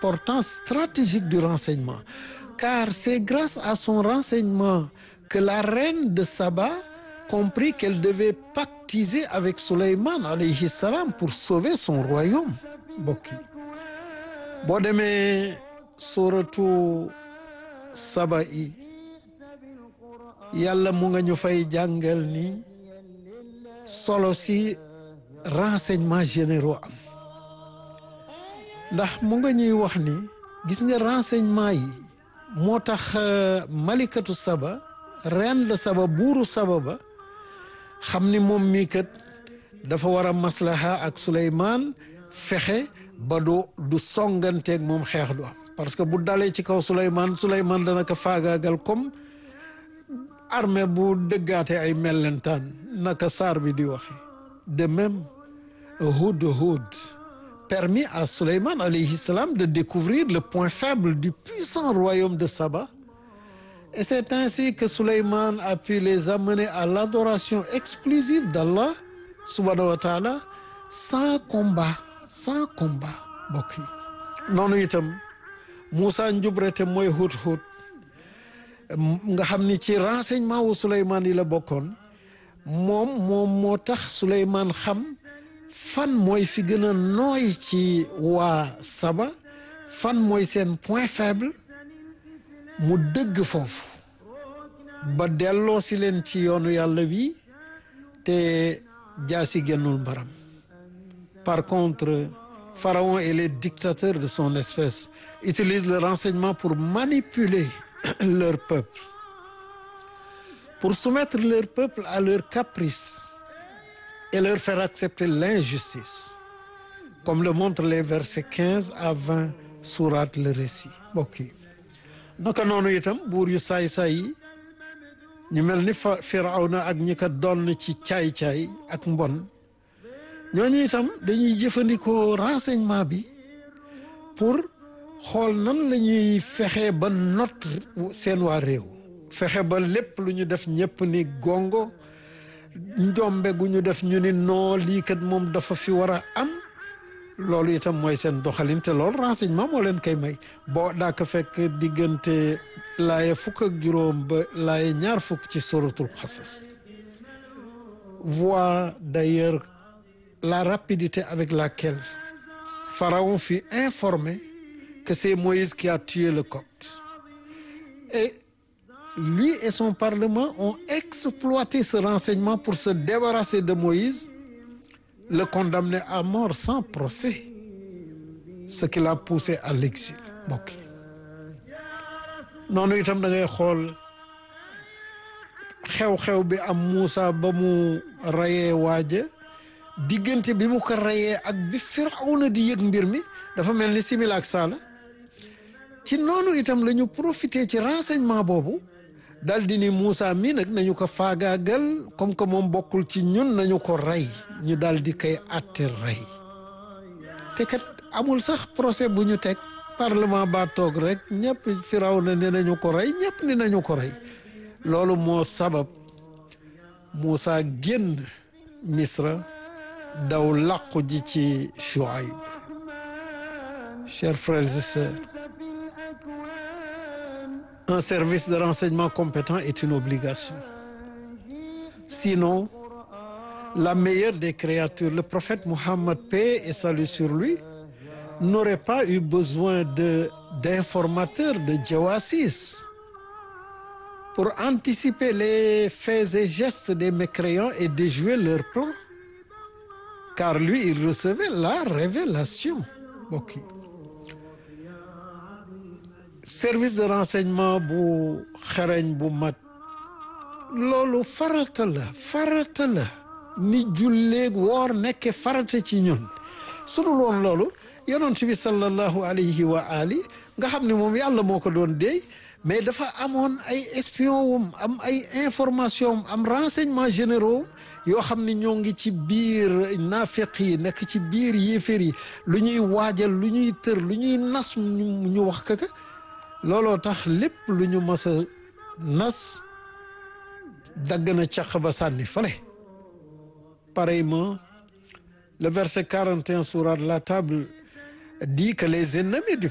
l'importance stratégique du renseignement car c'est grâce à son renseignement que la reine de Saba comprit qu'elle devait pactiser avec Souleymane alayhi salam pour sauver son royaume mbokk yi boo demee suratu Saba yi yàlla mu nga ñu fay jàngal ni solo si renseignements généraux am ndax mu nga ñuy wax ni gis nga renseignement yi moo tax malikatu saba reine de saba buuru saba ba xam ni moom mii kat dafa war a maslaha ak Souleymane fexe ba du du songanteeg moom xeex du am parce que bu dalee ci kaw Souleymane Souleymane dana ko faagaagal comme armée bu dëggaate ay mellentaan naka saar bi di waxe de même Hudhud permit à Souleymane alayhi salam de découvrir le point faible du puissant royaume de Saba et c'est ainsi que Souleymane a pu les amener à l'adoration exclusive d'Allah subhanahu wa ta'ala sans combat sans combat mbokk yi noonu itam Moussa Njubrete mooy Hudhud nga xam ni ci renseignement wu Souleymane yi la bokkoon moom moom moo tax Souleymane xam fan mooy fi gën a nooy ci waa Saba fan mooy seen point faible mu dëgg foofu ba delloo si leen ci yoonu yàlla bi te jaasi génnul mbaram par contre Pharaon et les dictateurs de son espèce utilisent le renseignement pour manipuler leur peuple pour soumettre leur peuple à leurs caprices et leur faire accepter l'injustice comme le montrent les versets 15 à 20 sourate le récit mbokk yi naka noonu itam buur yu saay-saay yi ñu mel ni fa Firawna ak ñi ko doon ci caay-caay ak mbon ñooñu itam dañuy jëfandikoo renseignement bi pour xool nan la ñuy fexe ba not seen waa réew fexe ba lépp lu ñu def ñëpp ni gongo njombe gu ñu def ñu ni noo lii kat moom dafa fi war a am loolu itam mooy seen doxalin te loolu renseignement moo leen koy may boo daa ko fekk diggante laaye fukk ak juróom ba laaye ñaar fukk ci suratul Qasas voit d'ailleurs la rapidité avec laquelle Pharaon fut informé que c'est Moïse qui a tué le Copte et lui et son parlement ont exploité ce renseignement pour se débarrasser de Moïse le condamner à mort sans procès ce qui l'a poussé à l'exil mbokk noonu itam da ngay xool xew-xew bi am Moussa ba mu rayee waaja diggante bi mu ko rayee ak bi Firawna di yëg mbir mi dafa mel ni simila ak saala ci noonu itam la ñu profité ci renseignement boobu dal di ni Moussa mii nag nañu ko faagaagal comme que moom bokkul ci ñun nañu ko rey ñu dal di koy atte rey te kat amul sax procès bu ñu teg parlement ba toog rek ñëpp Firawna ne nañu ko rey ñëpp ni nañu ko rey loolu moo sabab Moussa génn Misra daw làqu ji ci Chouaïb chers frères et sœurs un service de renseignement compétent est une obligation sinon la meilleure des créatures le prophète Mohammed paix et salut sur lui n'aurait pas eu besoin de d'informateurs de jawassis pour anticiper les faits et gestes des mécréants et déjouer leurs plans car lui il recevait la révélation mbokk yi service de renseignement bu xereñ bu mat loolu farata la farata la ni julleeg woor nekke farata ci ñun sunu loon loolu yonent bi sallallahu alayhi wa ali nga xam ne moom yàlla moo ko doon déey mais dafa amoon ay espion wum am ay information am renseignement généraux yoo xam ne ñoo ngi ci biir naafeq yi nekk ci biir yéefér yi lu ñuy waajal lu ñuy tër lu ñuy nas ñu wax kaka looloo tax lépp lu ñu mas a nas dagg na caq ba sànni fale pareillement le verset 41 sourate la table dit que les ennemis du